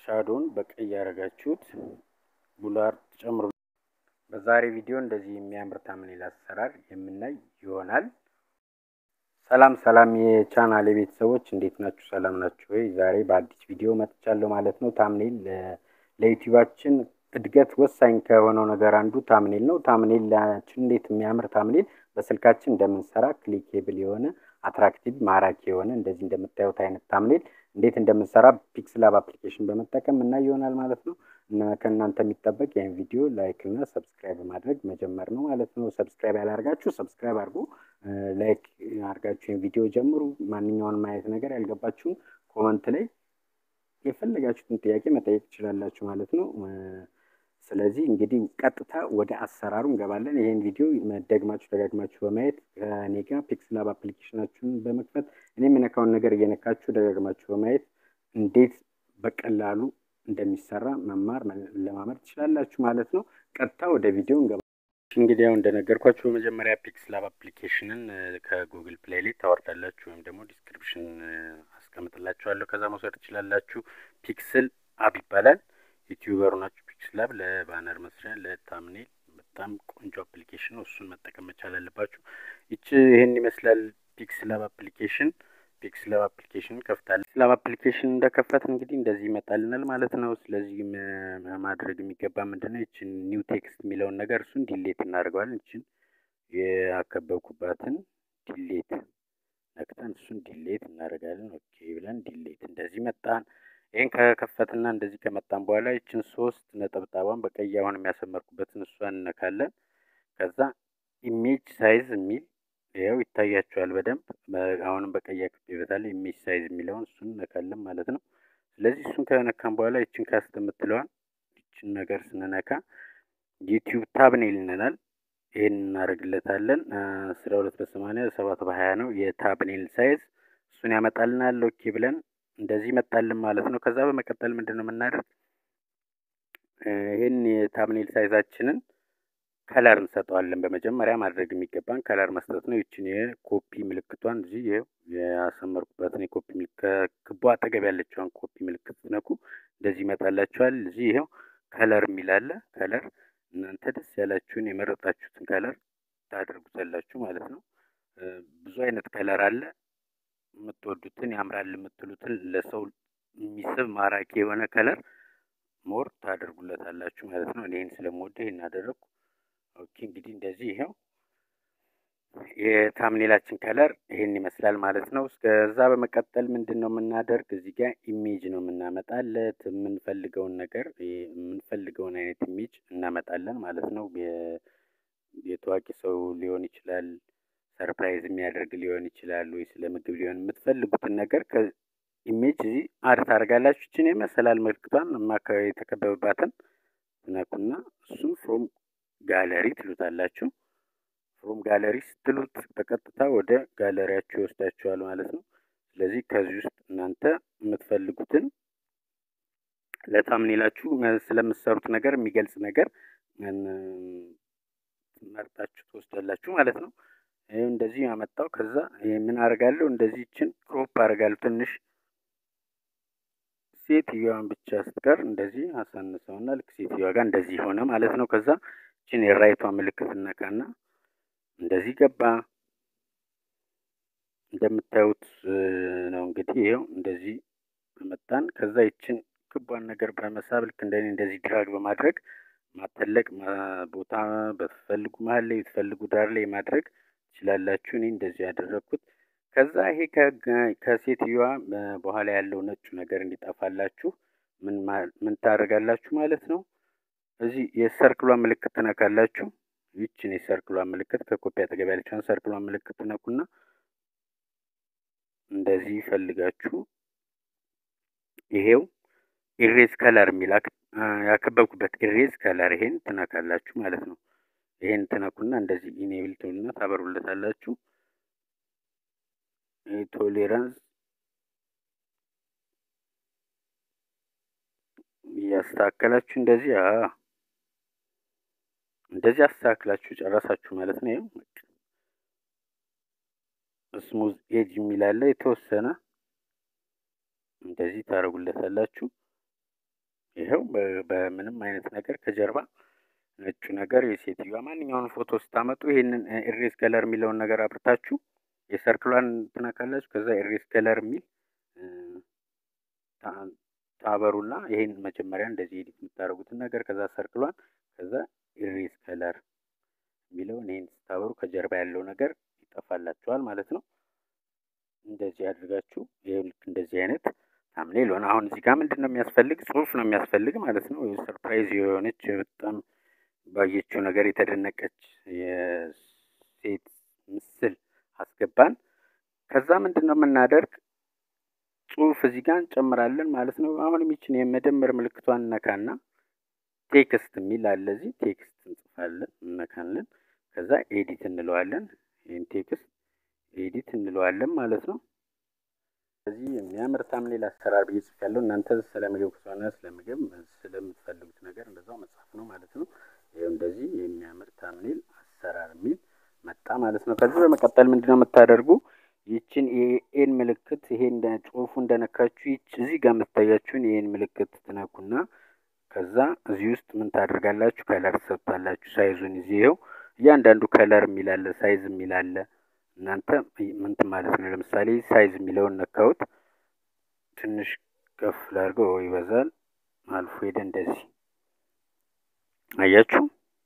ሻዶውን በቀይ ያደረጋችሁት ቡላር ጨምሩ። በዛሬ ቪዲዮ እንደዚህ የሚያምር ታምኔል አሰራር የምናይ ይሆናል። ሰላም ሰላም የቻናል ቤተሰቦች እንዴት ናችሁ? ሰላም ናችሁ ወይ? ዛሬ በአዲስ ቪዲዮ መጥቻለሁ ማለት ነው። ታምኔል ለዩቲዩባችን እድገት ወሳኝ ከሆነው ነገር አንዱ ታምኔል ነው። ታምኔላችን እንዴት የሚያምር ታምኔል በስልካችን እንደምንሰራ ክሊኬብል የሆነ አትራክቲቭ ማራኪ የሆነ እንደዚህ እንደምታዩት አይነት ታምኔል እንዴት እንደምንሰራ ፒክስላብ አፕሊኬሽን በመጠቀም እና ይሆናል ማለት ነው። እና ከእናንተ የሚጠበቅ ይህን ቪዲዮ ላይክ እና ሰብስክራይብ ማድረግ መጀመር ነው ማለት ነው። ሰብስክራይብ ያላርጋችሁ ሰብስክራይብ አድርጉ። ላይክ አድርጋችሁ ይህን ቪዲዮ ጀምሩ። ማንኛውንም አይነት ነገር ያልገባችሁን ኮመንት ላይ የፈለጋችሁትን ጥያቄ መጠየቅ ትችላላችሁ ማለት ነው። ስለዚህ እንግዲህ ቀጥታ ወደ አሰራሩ እንገባለን። ይህን ቪዲዮ ደግማችሁ ደጋግማችሁ በማየት ከኔ ጋር ፒክስላብ አፕሊኬሽናችሁን በመክፈት እኔ የምነካውን ነገር እየነካችሁ ደጋግማችሁ በማየት እንዴት በቀላሉ እንደሚሰራ መማር ለማመር ትችላላችሁ ማለት ነው። ቀጥታ ወደ ቪዲዮ እንገባ። እንግዲህ ያው እንደነገርኳችሁ በመጀመሪያ ፒክስላብ አፕሊኬሽንን ከጉግል ፕሌይ ላይ ታወርዳላችሁ ወይም ደግሞ ዲስክሪፕሽን አስቀምጥላችኋለሁ። ከዛ መውሰድ ትችላላችሁ። ፒክስል አብ ይባላል። ዩቲዩበሩ ናችሁ። ፒክስላብ ለባነር መስሪያ ለታምኔል በጣም ቆንጆ አፕሊኬሽን ነው። እሱን መጠቀም መቻል አለባችሁ። ይች ይህን ይመስላል ፒክስላብ አፕሊኬሽን። ፒክስላብ አፕሊኬሽን ከፍታለን። ፒክስላብ አፕሊኬሽን እንደከፈት እንግዲህ እንደዚህ ይመጣልናል ማለት ነው። ስለዚህ ማድረግ የሚገባ ምንድን ነው? ይችን ኒው ቴክስት የሚለውን ነገር እሱን ዲሌት እናደርገዋለን። ይችን ያከበብኩባትን ዲሌት ነክተን እሱን ዲሌት እናደርጋለን። ኦኬ ብለን ዲሌት እንደዚህ መጣን። ይህን ከከፈትና እንደዚህ ከመጣን በኋላ ይችን ሶስት ነጠብጣቧን በቀይ አሁን የሚያሰመርኩበትን እሷን እነካለን። ከዛ ኢሜጅ ሳይዝ የሚል ይኸው ይታያችኋል በደንብ አሁንም በቀይ አክቤበታል። ኢሜጅ ሳይዝ የሚለውን እሱን እነካለን ማለት ነው። ስለዚህ እሱን ከነካን በኋላ ይችን ካስት የምትለዋን ይችን ነገር ስንነካ ዩቲዩብ ታብኔል ይነናል። ይህን እናደርግለታለን። አስራ ሁለት በሰማንያ ሰባት በሀያ ነው የታብኔል ሳይዝ እሱን ያመጣልናል። ኦኬ ብለን እንደዚህ ይመጣልን ማለት ነው። ከዛ በመቀጠል ምንድን ነው የምናደርግ ይህን የታብኔል ሳይዛችንን ከለር እንሰጠዋለን። በመጀመሪያ ማድረግ የሚገባን ከለር መስጠት ነው። ይችን የኮፒ ምልክቷን እዚህ ይኸው ያሰመርኩበትን የኮፒ ምልክት ክቧ አጠገብ ያለችዋን ኮፒ ምልክት ነኩ፣ እንደዚህ ይመጣላችኋል። እዚህ ይኸው ከለር የሚላለ ከለር እናንተ ደስ ያላችሁን የመረጣችሁትን ከለር ታደርጉታላችሁ ማለት ነው። ብዙ አይነት ከለር አለ። የምትወዱትን ያምራል የምትሉትን ለሰው የሚስብ ማራኪ የሆነ ከለር ሞር ታደርጉለታላችሁ ማለት ነው። ይህን ስለምወደ ይህን አደረግኩ። ኦኬ እንግዲህ እንደዚህ ይኸው የታምኔላችን ከለር ይሄን ይመስላል ማለት ነው። እስከዛ በመቀጠል ምንድን ነው የምናደርግ እዚህ ጋር ኢሜጅ ነው የምናመጣለት የምንፈልገውን ነገር የምንፈልገውን አይነት ኢሜጅ እናመጣለን ማለት ነው። የታዋቂ ሰው ሊሆን ይችላል፣ ሰርፕራይዝ የሚያደርግ ሊሆን ይችላል፣ ወይ ስለ ምግብ ሊሆን የምትፈልጉትን ነገር ከኢሜጅ እዚህ አድ ታደርጋላችሁ። ይችን የመሰላል ምልክቷን አካባቢ የተከበበባትን ትነኩና እሱም ፍሮም ጋለሪ ትሉታላችሁ። ፍሮም ጋለሪ ስትሉት በቀጥታ ወደ ጋለሪያችሁ ይወስዳችኋል ማለት ነው። ስለዚህ ከዚህ ውስጥ እናንተ የምትፈልጉትን ለታምኔላችሁ ስለምትሰሩት ነገር የሚገልጽ ነገር መርጣችሁ ትወስዳላችሁ ማለት ነው። ይህ እንደዚህ ያመጣው። ከዛ ምን አደርጋለሁ? እንደዚህ ይችን ክሮፕ አደርጋለሁ ትንሽ ሴትዮዋን ብቻ ስትቀር እንደዚህ አሳንሰውና ልክ ሴትዮዋ ጋር እንደዚህ ሆነ ማለት ነው። ከዛ ይችን የራይቷ ምልክት እነካና እንደዚህ ገባ። እንደምታዩት ነው እንግዲህ ይኸው እንደዚህ መጣን። ከዛ ይችን ክቧን ነገር በመሳብ ልክ እንደኔ እንደዚህ ድራግ በማድረግ ማተለቅ ቦታ በትፈልጉ መሀል ላይ ብትፈልጉ ዳር ላይ ማድረግ ትችላላችሁ። እኔ እንደዚህ ያደረግኩት። ከዛ ይሄ ከሴትዮዋ በኋላ ያለው ነጩ ነገር እንዲጠፋላችሁ ምን ታደርጋላችሁ ማለት ነው። እዚህ የሰርክሏን ምልክት ትነካላችሁ። ይችን የሰርክሏን ምልክት ከኮፒ አጠገብ ያለችውን ሰርክሏን ምልክት ትነኩና እንደዚህ ይፈልጋችሁ ይሄው ኢሬዝ ከለር የሚል ያከበብኩበት ኢሬዝ ከለር ይሄን ትነካላችሁ ማለት ነው። ይሄን ትነኩና እንደዚህ ኢኔብል ትሉና ታበሩለታላችሁ። ቶሌራንስ እያስተካከላችሁ እንደዚህ እንደዚህ አስተካክላችሁ ጨረሳችሁ ማለት ነው። ይኸው ስሙዝ ኤጅ የሚላለ የተወሰነ እንደዚህ ታደርጉለታላችሁ። ይኸው በምንም አይነት ነገር ከጀርባ ነጩ ነገር የሴትዮዋ ማንኛውን ፎቶ ስታመጡ ይሄንን ኢሬዝ ከለር የሚለውን ነገር አብርታችሁ የሰርክሏን ትነካላችሁ። ከዛ ኢሬዝ ከለር የሚል ታበሩና ይሄን መጀመሪያ እንደዚህ ኤዲት የምታደርጉትን ነገር ከዛ ሰርክሏን ከዛ ኢሬዝ ከለር የሚለውን ይሄን ስታበሩ ከጀርባ ያለው ነገር ይጠፋላችኋል ማለት ነው። እንደዚህ አድርጋችሁ ይሄው ልክ እንደዚህ አይነት ታምኔል ሆነ። አሁን እዚህ ጋር ምንድን ነው የሚያስፈልግ? ጽሁፍ ነው የሚያስፈልግ ማለት ነው። ሰርፕራይዝ የሆነች በጣም ባየችው ነገር የተደነቀች የሴት ምስል አስገባን። ከዛ ምንድን ነው የምናደርግ? ጽሁፍ እዚህ ጋር እንጨምራለን ማለት ነው። አሁን የሚችን የመደመር ምልክቷን እነካና ቴክስት የሚል አለ እዚህ ቴክስት እንጽፋለን፣ እነካለን። ከዛ ኤዲት እንለዋለን። ይህን ቴክስት ኤዲት እንለዋለን ማለት ነው። ስለዚህ የሚያምር ታምኔል አሰራር ብዬ ጽፌያለሁ። እናንተ ስለ ምግብ ከሆነ ስለ ምግብ ስለምትፈልጉት ነገር እንደዛው መጻፍ ነው ማለት ነው። ይኸው እንደዚህ የሚያምር ታምኔል አሰራር የሚል መጣ ማለት ነው። ከዚህ በመቀጠል ምንድነው የምታደርጉ ይችን የኤን ምልክት ይሄ እንደ ጽሁፉ እንደነካችሁ ይች እዚህ ጋር የምትታያችሁን ይሄን ምልክት ትነኩና ከዛ እዚህ ውስጥ ምን ታደርጋላችሁ? ከለር ትሰጥታላችሁ። ሳይዙን እዚህ ይኸው እያንዳንዱ ከለር የሚላለ ሳይዝ የሚላለ እናንተ ምንት ማለት ነው። ለምሳሌ ሳይዝ የሚለውን ነካሁት። ትንሽ ከፍ ላድርገው ይበዛል። አልፎ ሄደ እንደዚህ አያችሁ።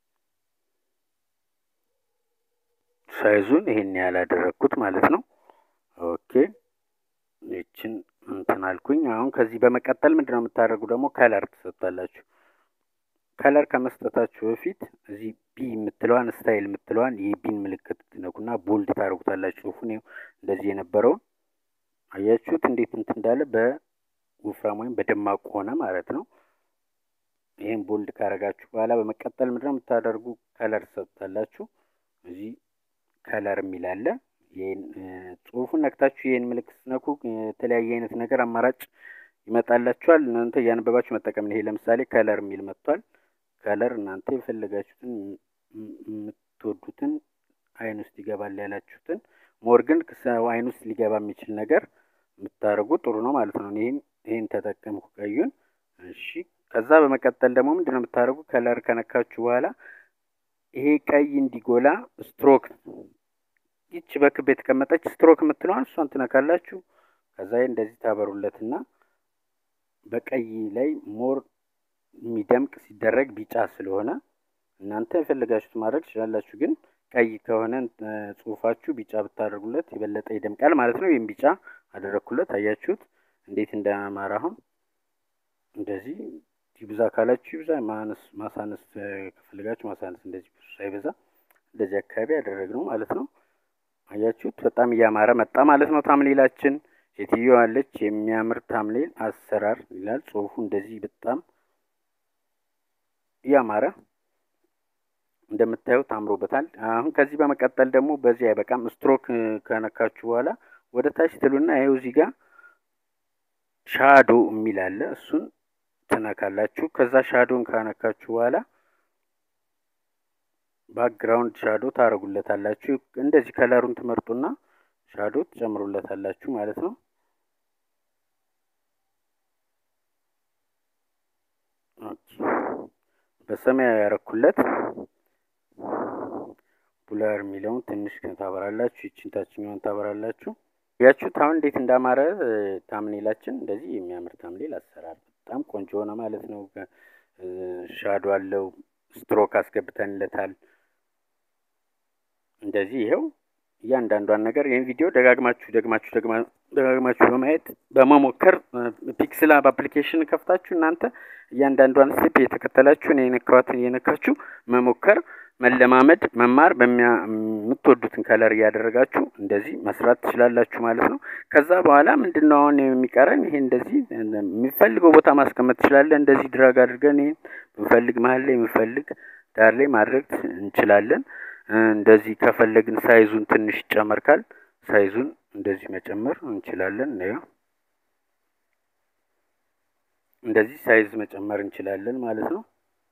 ሳይዙን ይሄን ያህል አደረግኩት ማለት ነው። ኦኬ ይችን እንትን አልኩኝ። አሁን ከዚህ በመቀጠል ምንድነው የምታደርጉ ደግሞ ከለር ትሰጣላችሁ። ከለር ከመስጠታችሁ በፊት እዚህ ቢ የምትለዋን ስታይል የምትለዋን የቢን ምልክት ትነኩና ቦልድ ታደርጉታላችሁ። ጽሁፉን እንደዚህ የነበረውን አያችሁት እንዴት እንትን እንዳለ በወፍራም ወይም በደማቁ ሆነ ማለት ነው። ይህን ቦልድ ካረጋችሁ በኋላ በመቀጠል ምንድነው የምታደርጉ ከለር ትሰጡታላችሁ። እዚህ ከለር የሚል አለ። ይህን ጽሁፉን ነክታችሁ ይህን ምልክት ስትነኩ የተለያየ አይነት ነገር አማራጭ ይመጣላችኋል። እናንተ እያነበባችሁ መጠቀም ነው። ይሄ ለምሳሌ ከለር የሚል መጥቷል። ከለር እናንተ የፈለጋችሁትን የምትወዱትን አይን ውስጥ ይገባል ያላችሁትን ሞር ግን አይን ውስጥ ሊገባ የሚችል ነገር የምታደርጉ ጥሩ ነው ማለት ነው። ይህን ይህን ተጠቀምኩ ቀዩን። እሺ ከዛ በመቀጠል ደግሞ ምንድነው የምታደርጉ ከለር ከነካችሁ በኋላ ይሄ ቀይ እንዲጎላ ስትሮክ ይች በክብ የተቀመጠች ስትሮክ የምትለዋን እሷን ትነካላችሁ። ከዛ እንደዚህ ታበሩለትና በቀይ ላይ ሞር የሚደምቅ ሲደረግ ቢጫ ስለሆነ እናንተ የፈለጋችሁት ማድረግ ትችላላችሁ። ግን ቀይ ከሆነ ጽሁፋችሁ ቢጫ ብታደርጉለት የበለጠ ይደምቃል ማለት ነው። ይህም ቢጫ አደረግኩለት። አያችሁት እንዴት እንዳማረ። አሁን እንደዚህ ይብዛ ካላችሁ ይብዛ፣ ማነስ ማሳነስ ከፈለጋችሁ ማሳነስ፣ እንደዚህ ብዙ ሳይበዛ እንደዚህ አካባቢ ያደረግነው ማለት ነው። አያችሁት በጣም እያማረ መጣ ማለት ነው። ታምሌላችን ሴትዮዋ አለች። የሚያምር ታምሌል አሰራር ይላል ጽሁፉ። እንደዚህ በጣም እያማረ እንደምታዩት አምሮበታል። አሁን ከዚህ በመቀጠል ደግሞ በዚህ አይበቃም። ስትሮክ ከነካችሁ በኋላ ወደ ታች ትሉና ይኸው እዚህ ጋር ሻዶ የሚል አለ። እሱን ትነካላችሁ። ከዛ ሻዶን ካነካችሁ በኋላ ባክግራውንድ ሻዶ ታደርጉለታላችሁ። እንደዚህ ከለሩን ትመርጡና ሻዶ ትጨምሩለታላችሁ ማለት ነው። በሰማያዊ ያረኩለት ቡላር የሚለውን ትንሽ ታበራላችሁ። ይችን ታችኛውን ታበራላችሁ። ያችሁት አሁን እንዴት እንዳማረ ታምኔላችን እንደዚህ የሚያምር ታምኔል አሰራር በጣም ቆንጆ ሆነ ማለት ነው። ሻዶ አለው። ስትሮክ አስገብተንለታል። እንደዚህ ይኸው እያንዳንዷን ነገር ይህን ቪዲዮ ደጋግማችሁ ደግማችሁ ደጋግማችሁ በማየት በመሞከር ፒክስል አፕ አፕሊኬሽን ከፍታችሁ እናንተ እያንዳንዷን ስቴፕ እየተከተላችሁ እኔ የነካኋትን እየነካችሁ መሞከር፣ መለማመድ፣ መማር በምትወዱትን ከለር እያደረጋችሁ እንደዚህ መስራት ትችላላችሁ ማለት ነው። ከዛ በኋላ ምንድን ነው አሁን የሚቀረን? ይሄ እንደዚህ የሚፈልገው ቦታ ማስቀመጥ ትችላለን። እንደዚህ ድራግ አድርገን ይሄን የምፈልግ መሀል ላይ የምፈልግ ዳር ላይ ማድረግ እንችላለን። እንደዚህ ከፈለግን ሳይዙን ትንሽ ይጨመርካል። ሳይዙን እንደዚህ መጨመር እንችላለን። ነው እንደዚህ ሳይዝ መጨመር እንችላለን ማለት ነው።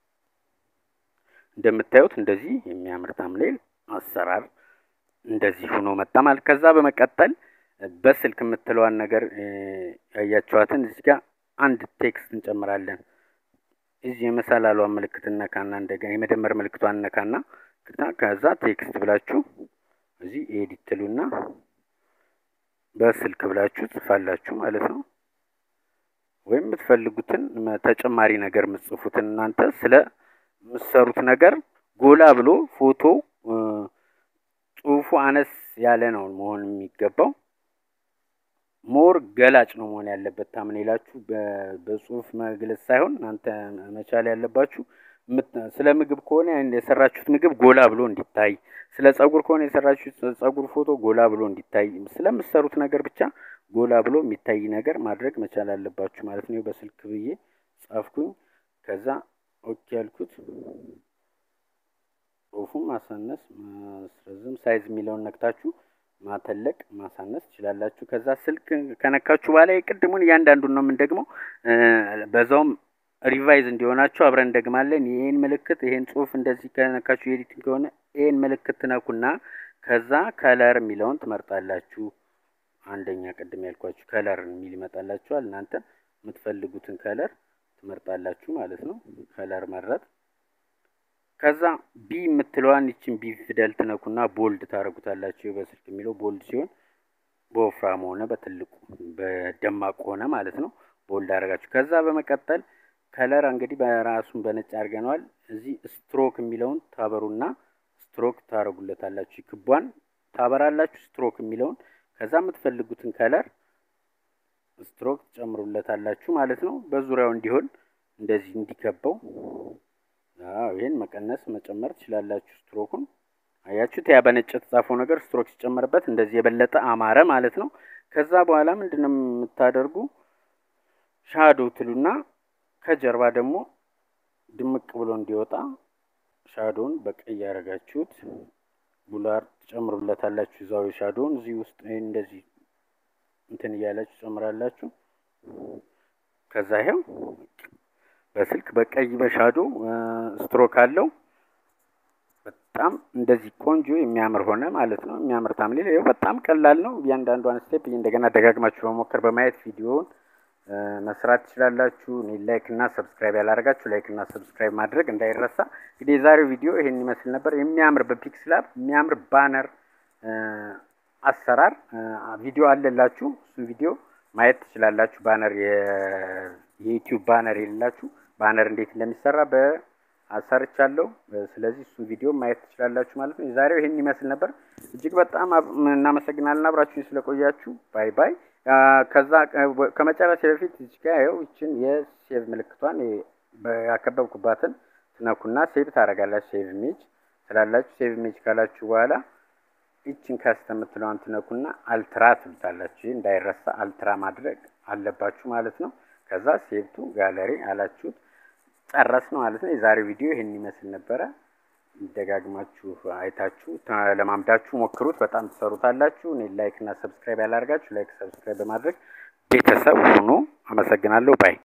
እንደምታዩት እንደዚህ የሚያምር ታምሌል አሰራር እንደዚህ ሆኖ መጣ ማለት። ከዛ በመቀጠል በስልክ የምትለዋን ነገር ያያቸዋትን እዚህ ጋር አንድ ቴክስት እንጨምራለን። እዚህ የመሰላሏን ምልክት እነካና እንደገና የመደመር ምልክቷን እነካና ከዛ ቴክስት ብላችሁ እዚህ ኤዲት ትሉና በስልክ ብላችሁ ጽፋላችሁ ማለት ነው። ወይም የምትፈልጉትን ተጨማሪ ነገር የምትጽፉትን እናንተ ስለ የምትሰሩት ነገር ጎላ ብሎ ፎቶ ጽሁፉ አነስ ያለ ነው መሆን የሚገባው። ሞር ገላጭ ነው መሆን ያለበት። ታምኔላችሁ በጽሁፍ መግለጽ ሳይሆን እናንተ መቻል ያለባችሁ ስለ ምግብ ከሆነ የሰራችሁት ምግብ ጎላ ብሎ እንዲታይ፣ ስለ ጸጉር ከሆነ የሰራችሁት ጸጉር ፎቶ ጎላ ብሎ እንዲታይ፣ ስለምትሰሩት ነገር ብቻ ጎላ ብሎ የሚታይ ነገር ማድረግ መቻል አለባችሁ ማለት ነው። በስልክ ብዬ ጻፍኩኝ። ከዛ ኦኬ ያልኩት ጽሁፉን ማሳነስ፣ ማስረዝም፣ ሳይዝ የሚለውን ነክታችሁ ማተለቅ ማሳነስ ትችላላችሁ። ከዛ ስልክ ከነካችሁ በኋላ የቅድሙን እያንዳንዱን ነው የምንደግመው። በዛውም ሪቫይዝ እንዲሆናችሁ አብረን እንደግማለን። ይሄን ምልክት ይሄን ጽሁፍ እንደዚህ ከነካችሁ ኤዲቲንግ ከሆነ ይሄን ምልክት ትነኩና ከዛ ከለር የሚለውን ትመርጣላችሁ። አንደኛ ቅድም ያልኳችሁ ከለር የሚል ይመጣላችኋል። እናንተ የምትፈልጉትን ከለር ትመርጣላችሁ ማለት ነው። ከለር መረጥ። ከዛ ቢ የምትለዋን ይችን ቢ ፊደል ትነኩና ቦልድ ታደርጉታላችሁ። በስልክ የሚለው ቦልድ ሲሆን በወፍራም ሆነ በትልቁ በደማቁ ሆነ ማለት ነው። ቦልድ አደረጋችሁ። ከዛ በመቀጠል ከለር እንግዲህ በራሱን በነጭ አድርገነዋል። እዚህ ስትሮክ የሚለውን ታበሩና ስትሮክ ታደርጉለታላችሁ። ክቧን ታበራላችሁ፣ ስትሮክ የሚለውን ከዛ የምትፈልጉትን ከለር ስትሮክ ትጨምሩለታላችሁ ማለት ነው። በዙሪያው እንዲሆን እንደዚህ እንዲከበው አዎ ይሄን መቀነስ መጨመር ትችላላችሁ። ስትሮኩን አያችሁት? ያ በነጭ የተጻፈው ነገር ስትሮክ ሲጨመርበት እንደዚህ የበለጠ አማረ ማለት ነው። ከዛ በኋላ ምንድነው የምታደርጉ ሻዶ ትሉና ከጀርባ ደግሞ ድምቅ ብሎ እንዲወጣ ሻዶውን በቀይ ያደረጋችሁት ቡላር ትጨምሩለታላችሁ። እዛው ሻዶውን እዚህ ውስጥ እንደዚህ እንትን እያላችሁ ጨምራላችሁ። ከዛ ይሄው በስልክ በቀይ በሻዶ ስትሮክ አለው። በጣም እንደዚህ ቆንጆ የሚያምር ሆነ ማለት ነው። የሚያምር ታምሌል ይኸው በጣም ቀላል ነው። እያንዳንዷን ስቴፕ እንደገና ደጋግማችሁ በሞከር በማየት ቪዲዮውን መስራት ትችላላችሁ። እኔ ላይክ እና ሰብስክራይብ ያላደረጋችሁ ላይክ እና ሰብስክራይብ ማድረግ እንዳይረሳ። እንግዲህ የዛሬው ቪዲዮ ይሄን ይመስል ነበር። የሚያምር በፒክስላብ የሚያምር ባነር አሰራር ቪዲዮ አለላችሁ። እሱ ቪዲዮ ማየት ትችላላችሁ። ባነር የዩቲዩብ ባነር የሌላችሁ ባነር እንዴት እንደሚሰራ በአሰርቻለሁ። ስለዚህ እሱን ቪዲዮ ማየት ትችላላችሁ ማለት ነው። የዛሬው ይሄን ይመስል ነበር። እጅግ በጣም እናመሰግናለን አብራችሁን ስለቆያችሁ። ባይ ባይ። ከዛ ከመጨረሻ በፊት እዚህ ጋር ያው ይችን የሴቭ ምልክቷን ያከበብኩባትን ትነኩና ሴቭ ታደርጋላችሁ። ሴቭ ኢሜጅ ስላላችሁ ሴቭ ኢሜጅ ካላችሁ በኋላ ይችን ከስተ የምትለዋን ትነኩና አልትራ ትሉታላችሁ። ይህ እንዳይረሳ አልትራ ማድረግ አለባችሁ ማለት ነው። ከዛ ሴቭቱ ጋለሪ አላችሁት ጨረስ ነው ማለት ነው። የዛሬው ቪዲዮ ይህን ይመስል ነበረ። ደጋግማችሁ አይታችሁ ለማምዳችሁ ሞክሩት። በጣም ትሰሩታላችሁ። እኔ ላይክ እና ሰብስክራይብ ያላደርጋችሁ ላይክ፣ ሰብስክራይብ በማድረግ ቤተሰብ ሁኑ። አመሰግናለሁ ባይ